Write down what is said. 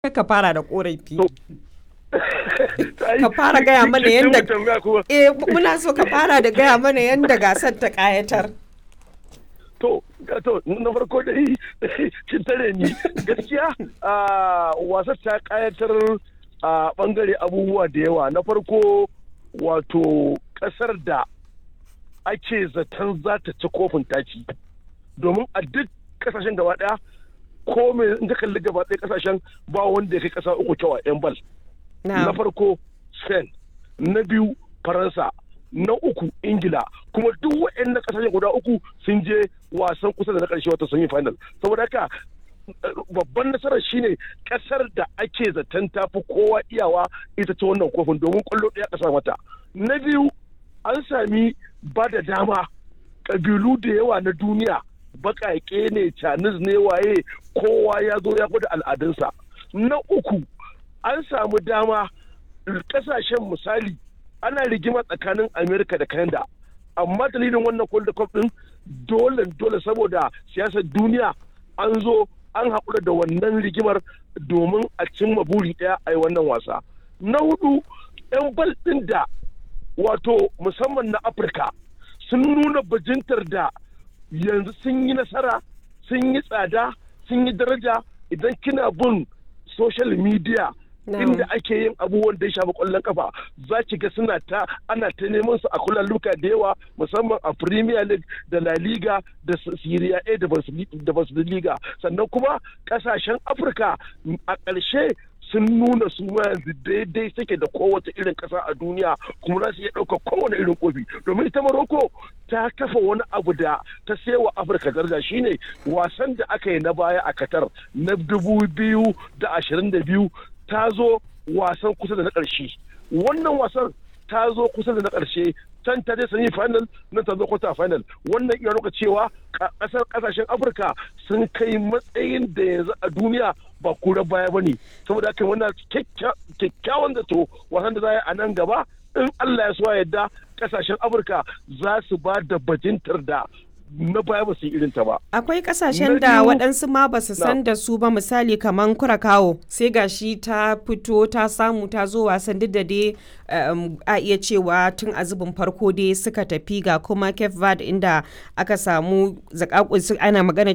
ka fara da korafi To, ka fara gaya mana yadda eh muna so ka fara da gaya mana yadda gasar ta kayatar to to na farko dai kin tare ni gaskiya a wasar ta kayatar a bangare abubuwa da yawa na farko wato kasar da ake zaton za ta ci kofin taci domin a duk kasashen gaba daya ko me in ka kalli gaba ɗaya kasashen ba wanda ya kai kasa uku kyau a yan bal na farko spain na biyu faransa na uku ingila kuma duk waɗannan kasashen guda uku sun je wasan kusa da na ƙarshe wata semi final saboda haka babban nasarar shine kasar da ake zaton tafi kowa iyawa ita ce wannan kofin domin kwallo ɗaya ƙasa mata na biyu an sami ba da dama ƙabilu da yawa na duniya baƙaƙe ne canis ne waye kowa ya zo ya gwada al'adunsa na uku an samu dama ƙasashen misali ana rigima tsakanin amerika da canada amma dalilin wannan kwallo cup din dole dole saboda siyasar duniya an zo an haƙura da wannan rigimar domin a cimma buri ɗaya a yi wannan wasa na hudu 'yan bal ɗin da wato musamman na afirka sun nuna bajintar da yanzu sun yi nasara sun yi tsada sun yi daraja idan kina bin social media inda ake yin abubuwan da ya shafi kwallon kafa za ki ga suna ta ana ta neman su a kullum luka da yawa musamman a premier league da la liga da syria a da bundesliga sannan kuma kasashen afirka a ƙarshe sun nuna su yanzu daidai suke da kowace irin ƙasa a duniya kuma za su iya ɗaukar kowane irin kofi domin ita maroko ta kafa wani abu da ta sewa afirka daraja shine wasan da aka yi na baya a qatar na dubu biyu da ashirin da biyu ta zo wasan kusa da na ƙarshe wannan wasan ta zo kusa da na ƙarshe can ta je semi final nan ta zo kwata final wannan iya nuna cewa ƙasar ƙasashen afirka sun kai matsayin da yanzu a duniya ba kura baya ba ne saboda haka wannan kyakkyawan zato wasan da za a nan gaba in allah ya so yadda ƙasashen afirka za su ba da bajintar da na baya ba su yi irinta ba. Akwai kasashen da waɗansu ma ba su san da su ba misali kamar Kurakawo sai gashi ta fito ta samu ta zo wasan duk da dai a iya cewa tun a zubin farko dai suka tafi ga kuma Cape Verde inda aka samu zakakun ana magana